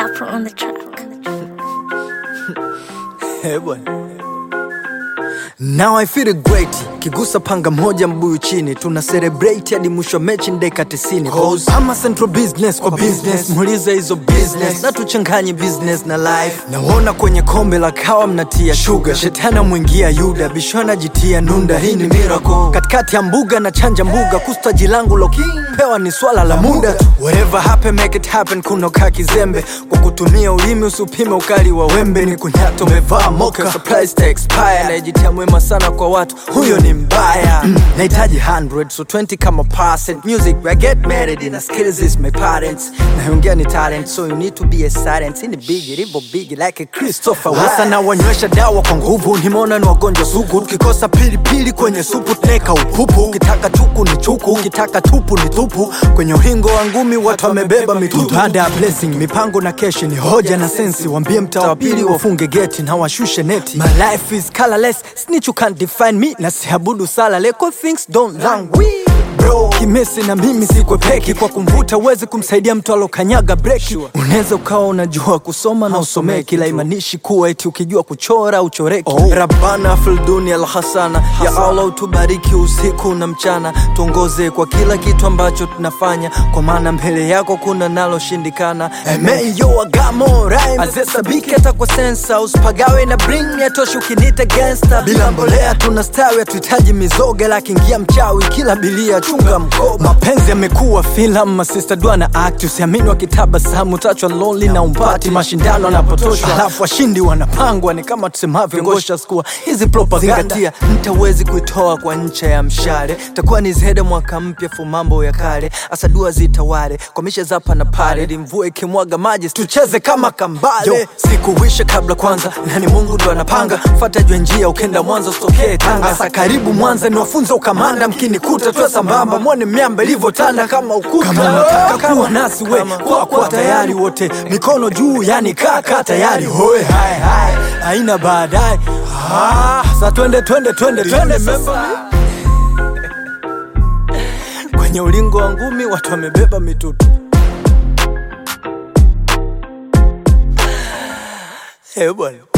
Dapper on the track. Eh, bwana. Now I feel great kigusa panga moja mbuyu chini tuna celebrate hadi mwisho wa mechi ndeka 90 Cause ama central business kwa business muulize hizo business na tuchanganye business na life naona kwenye kombe la kawa mnatia sugar shetani mwingia yuda bishwana jitia nunda hii ni miracle katikati ya mbuga na chanja mbuga kustaji langu lo pewa ni swala la muda tu whatever happen make it happen kunoka kizembe kwa kutumia ulimi usipime ukali wa wembe ni kunyato umevaa moka surprise to expire najitia mwema sana kwa watu huyo ni mbaya mm, nahitaji 100 so 20 kama percent music I get married in skills is my parents naongea ni talent so you need to be a silent ini big ribo big like a Christopher hasa na wanywesha dawa kwa nguvu nimeona ni wagonjwa sugu tukikosa pilipili kwenye supu tuneka upupu ukitaka chuku ni chuku ukitaka tupu ni tupu kwenye uhingo wa ngumi watu wamebeba mitutu baada ya blessing mipango na keshi ni hoja na sensi wambie mtaa wa pili wafunge geti na washushe neti my life is colorless snitch you can't define me na siabudu sala leko things don't languish bro kimesi na mimi sikwepeki kwa kumvuta uwezi kumsaidia mtu alokanyaga breki unaweza ukawa unajua kusoma na usomeki la imanishi kuwa eti ukijua kuchora uchoreki oh. rabana filduni alhasana ya allah utubariki usiku na mchana tuongoze kwa kila kitu ambacho tunafanya kwa maana mbele yako kuna naloshindikana emeyo agamo azesabiki hata kwa sensa usipagawe na bring yatoshi ukinita gangsta bila mbolea tunastawi hatuhitaji mizoga lakiingia mchawi kila bilia chunga mkoba mapenzi yamekuwa filamu masista dua na act usiamini wakitabasamu tachwa lonely na umpati mashindano yanapotoshwa alafu washindi wanapangwa ni kama tusemavyo ngosha skua hizi propaganda mtawezi kuitoa kwa ncha ya mshale takuwa ni zede mwaka mpya fu mambo ya kale asa dua zitawale kwa mishe zapa na pale ili mvua ikimwaga maji tucheze kama kambale Yo, sikuwisha kabla kwanza nani mungu ndo anapanga fata jwe njia ukenda mwanza usitokee tanga asa karibu mwanza niwafunze ukamanda mkinikuta tuwe sambamba mwone miamba ilivyotanda kama ukuta kama unataka kuwa nasi we kwa kwa tayari wote mikono juu yani kaka tayari hoe hai hai haina baadaye ah, sa twende twende twende twende sasa kwenye ulingo wa ngumi watu wamebeba mitutu Eh bwana